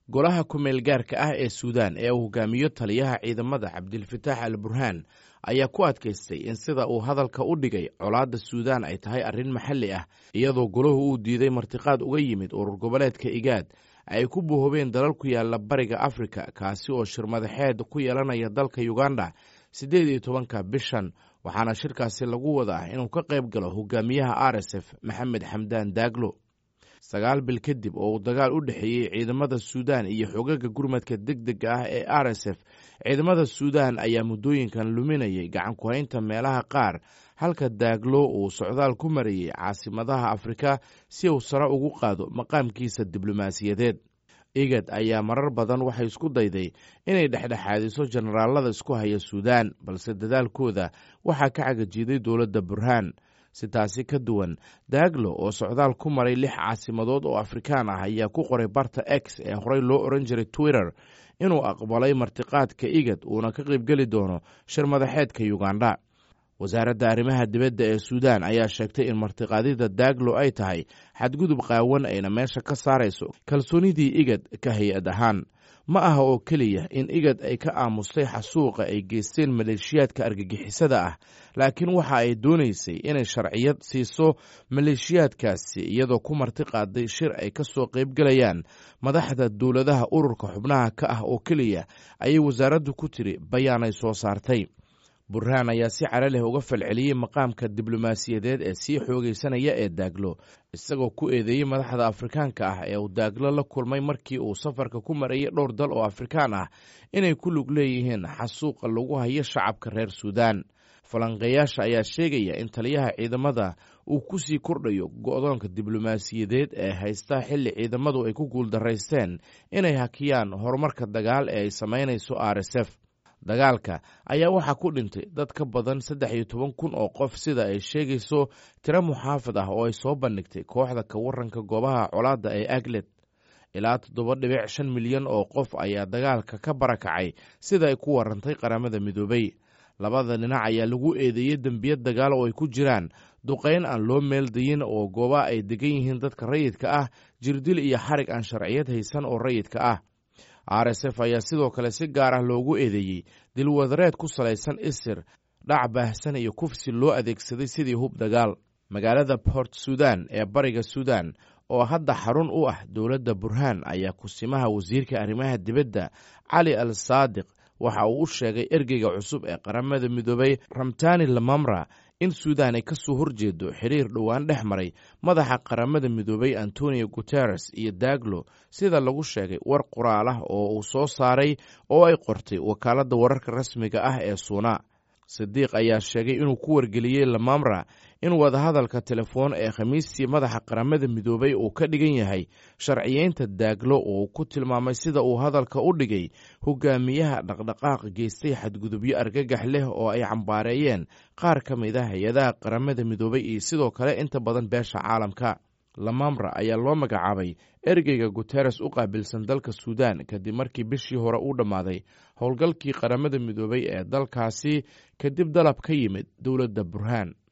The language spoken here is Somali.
golaha ku-meel gaarka ah ee suudaan ee uu hogaamiyo taliyaha ciidamada cabdilfataax al burhaan ayaa ku adkaystay in sida uu hadalka u dhigay colaadda suudaan ay tahay arrin maxalli ah iyadoo golahu uu diiday martiqaad uga yimid urur goboleedka igaad ay ku buuhobeen dalal ku yaala bariga afrika kaasi oo shirmadaxeed ku yeelanaya dalka uganda siddeed iyo tobanka bishan waxaana shirkaasi lagu wadaa inuu ka qayb galo hogaamiyaha r s f maxamed xamdaan daaglo sagaal bil kadib oo uu dagaal u dhexeeyey ciidamada suudaan iyo xogaga gurmadka deg dega ah ee r s f ciidamada suudaan ayaa muddooyinkan luminayay gacan ku-haynta meelaha qaar halka daaglo uu socdaal ku marayey caasimadaha afrika si uu sare ugu qaado maqaamkiisa diblomaasiyadeed igad ayaa marar badan waxay isku dayday inay dhexdhexaadiso jenaraalada isku haya suudaan balse dadaalkooda waxaa ka cagajiiday dowladda burhaan si taasi ka duwan daaglo oo socdaal ku maray lix caasimadood oo afrikaan ah ayaa ku qoray barta x ee horey loo oran jiray twitter inuu aqbalay martiqaadka igad uuna ka qaybgeli doono shir madaxeedka uganda wasaaradda arrimaha dibadda ee suudaan ayaa sheegtay in martiqaadida daaglo ay tahay xadgudub qaawan ayna meesha ka saarayso kalsoonidii igad ka hay-ad ahaan ma aha oo keliya in igad ay ka aamustay xasuuqa ay geysteen maleeshiyaadka argagixisada ah laakiin waxa ay doonaysay inay sharciyad siiso maleeshiyaadkaasi iyadoo ku marti qaaday shir ay ka soo qaybgelayaan madaxda dowladaha ururka xubnaha ka ah oo keliya ayay wasaaraddu ku tiri bayaanay soo saartay burhaan ayaa si cara leh uga falceliyey maqaamka diblomaasiyadeed ee sii xoogaysanaya ee daaglo isagoo ku eedeeyey madaxda afrikaanka ah ee uu daaglo la kulmay markii uu safarka ku marayay dhowr dal oo afrikaan ah inay ku lug leeyihiin xasuuqa lagu hayo shacabka reer suudaan falanqeeyaasha ayaa sheegaya in taliyaha ciidamada uu ku sii kordhayo go-doonka diblomaasiyadeed ee haysta xilli ciidamadu ay ku guuldaraysteen inay hakiyaan horumarka dagaal ee ay samaynayso r s f dagaalka ayaa waxaa ku dhintay dad ka badan saddex iyo toban kun oo qof sida ay sheegayso tiro muxaafad ah oo ay soo bandhigtay kooxda ka waranka goobaha colaadda ee aglet ilaa toddoba dhibic shan milyan oo qof ayaa dagaalka ka barakacay sida ay ku warantay qaramada midoobay labada dhinac ayaa lagu eedeeyey dembiyad dagaal oo ay ku jiraan duqayn aan loo meeldayin oo gooba ay degan yihiin dadka rayidka ah jirdil iyo xarig aan sharciyad haysan oo rayidka ah r s f ayaa sidoo kale si gaar ah loogu eedeeyey dilwadareed ku salaysan isir dhac baahsan iyo kufsi loo adeegsaday sidii hub dagaal magaalada port sudan ee bariga suudan oo hadda xarun u ah dowladda burhaan ayaa kusimaha wasiirka arrimaha dibadda cali al saadiq waxa uu u sheegay ergeyga cusub ee qaramada midoobay ramtani lamamra in suudaan ay ka soo horjeedo xiriir dhowaan dhex maray madaxa qaramada midoobay antonio guteres iyo daaglo sida lagu sheegay war qoraal ah oo uu soo saaray oo ay qortay wakaaladda wararka rasmiga ah ee suuna sidiiq ayaa sheegay inuu ku wargeliyey lamamra in wadahadalka telefoon ee khamiistii madaxa qaramada midoobay uu ka dhigan yahay sharciyeynta daaglo oo ku tilmaamay sida uu hadalka u dhigay hogaamiyaha dhaqdhaqaaq geystay xadgudubyo argagax leh oo ay cambaareeyeen qaar ka mid a hay-adaha qaramada midoobay iyo sidoo kale inta badan beesha caalamka lamamra ayaa loo magacaabay ergeyga guteres u qaabilsan dalka suudaan kadib markii bishii hore uu dhammaaday howlgalkii qaramada midoobay ee dalkaasi kadib dalab ka yimid dowladda burhaan